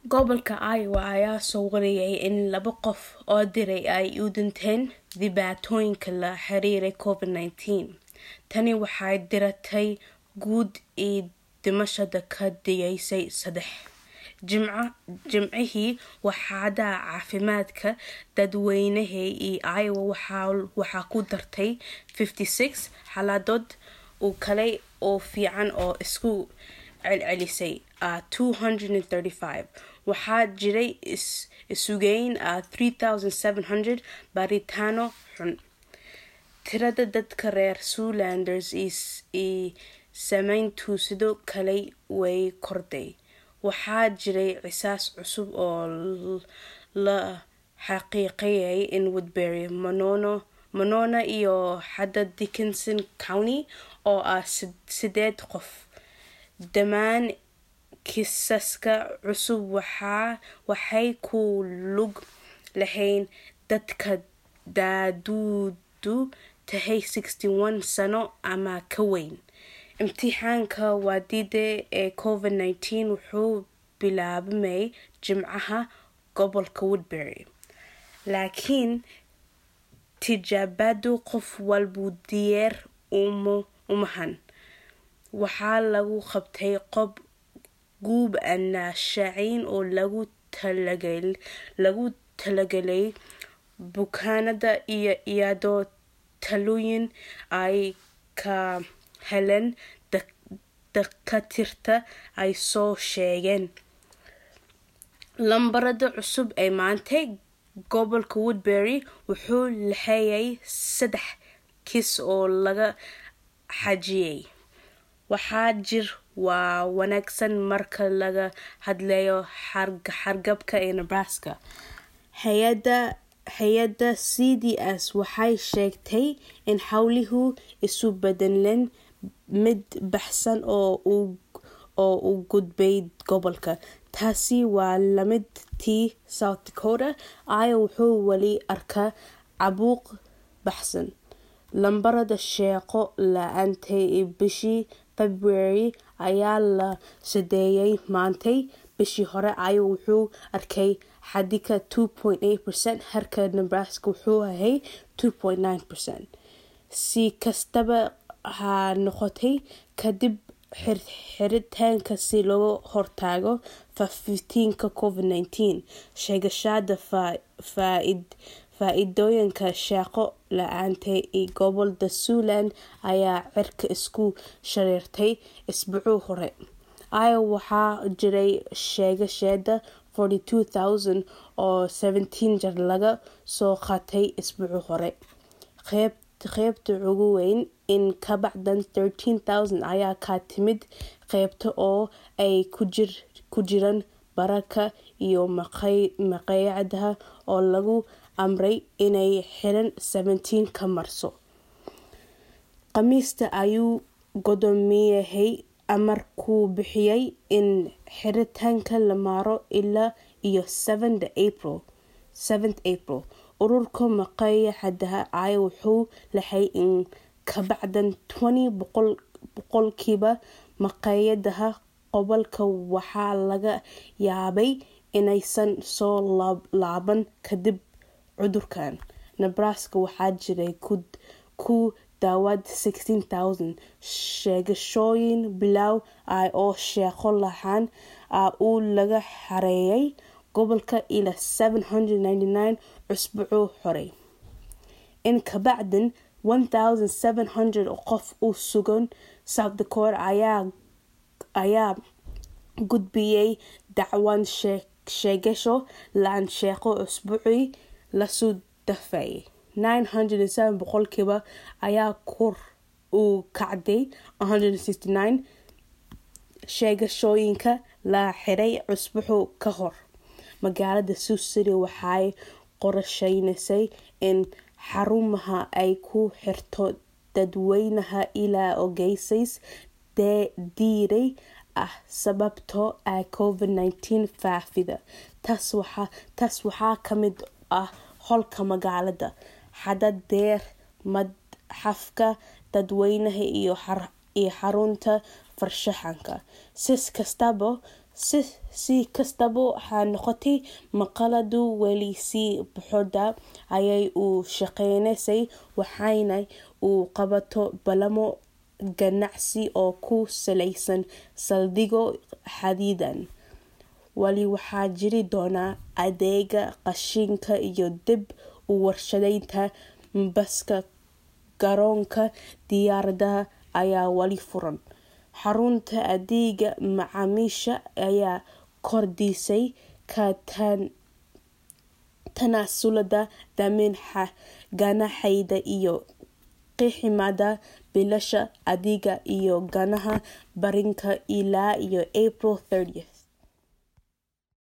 Gobolka Iowa ayaa soo wariyay in laba qof oo diray ay u dhinteen dhibaatooyinka la xiriira COVID-19. Tani waxay diratay guud ee dhimashada ka dhigaysay saddex. Jimcihii waaxda caafimaadka dadweynaha ee Iowa waxaa ku dartay 56 xaaladood oo kale oo fiican oo isku celcelisay ah 235. Waxaa jiray isugeyn ah 3,700 baaritaano xun. Tirada dadka reer Siouxlanders ee saameyntu sidoo kale way kordhay. Waxaa jiray qisaas cusub oo la xaqiijiyay in Woodbury, Monona iyo xataa Dickinson County oo ah sideed qof. Dhammaan kiisaska cusub waxay ku lug leeyihiin dadka da'doodu tahay 61 sano ama ka weyn. Imtixaanka wadida ee COVID-19 wuxuu bilaabmay Jimcaha gobolka Woodbury, laakiin tijaabadu qof walba diyaar umahan. Waxaa lagu qabtay goob aan shaacin oo loogu talagalay bukaanada iyadoo talooyin ay ka heleen dhakhaatiirta ay soo sheegeen. Lambarada cusub ee maanta, gobolka Woodbury wuxuu leeyahay saddex kiis oo laga xaqiijiyay. Waxaa jira war wanaagsan marka laga hadlayo hargabka ee Nebraska. Hay'adda CDC waxay sheegtay in hawluhu isu beddeleen mid baahsan oo u gudbay gobolka. Taasi waa la mid tii South Dakota. Iowa wuxuu weli arkaa caabuq baahsan. Lambarada shaqo la'aanta ee bishii February ayaa la shaaciyay maanta. Bishii hore Iowa wuxuu arkay xaddiga 2.8%, halka Nebraska uu ahaa 2.9%. Si kastaba ha noqotee, kadib xiritaanka si looga hortago faafitaanka COVID-19, sheegashada faa'iidooyinka shaqo la'aanta ee gobolada Siouxland ayaa cirka isku shareertay usbuucii hore. Iowa waxaa jiray sheegashada 42,000 oo 17 jeer laga soo qaatay usbuucii hore. Qaybta ugu weyn, in ka badan 13,000 ayaa ka timid qaybta oo ay ku jiraan baararka iyo maqaayadaha oo lagu amray inay xiraan 17ka Maarso. Khamiista ayuu gudoomiyuhu amar ku bixiyay in xiritaanka la maro ilaa iyo 7 April. Ururka maqaayadaha Iowa wuxuu leeyahay in ka badan 20 boqolkiiba maqaayadaha gobolka waxaa laga yaabaa inaysan soo laaban kadib cudurkan. Nebraska waxaa jiray ku dhawaad 16,000 sheegashooyin bilow ah oo shaqo la'aan ah oo laga xareeyay gobolka ilaa 799 usbuucii hore. In ka badan 1,700 qof oo sugan South Dakota ayaa gudbiyay dacwad sheegasho la'aan shaqo usbuucii la soo dhaafay. 907 boqolkiiba ayaa kor u kacday 169 sheegashooyinka la xiray usbuuc ka hor. Magaalada Sioux City waxay qorsheynaysaa in xarumaha ay ku xirto dadweynaha ilaa ogeysiis dheeri ah sababtoo ah COVID-19 faafida. Taas waxaa ka mid ah howlka magaalada, xadada madxafka dadweynaha iyo xarunta farshaxanka. Si kastaba, si kastaba ha noqotay maqaladu weli si buuxda ayay u shaqeynaysay waxayna u qabato ballamo ganacsi oo ku saleysan saldhigyo xadidan wali waxaa jiri doona adeega qashinka iyo dib u warshadeynta baska garoonka diyaaradaha ayaa wali furan xarunta adeega macaamiisha ayaa kordhisay ka tanaasulada damin ganaxayda iyo qiximada bilasha adeega iyo ganaha barinka ilaa iyo april 30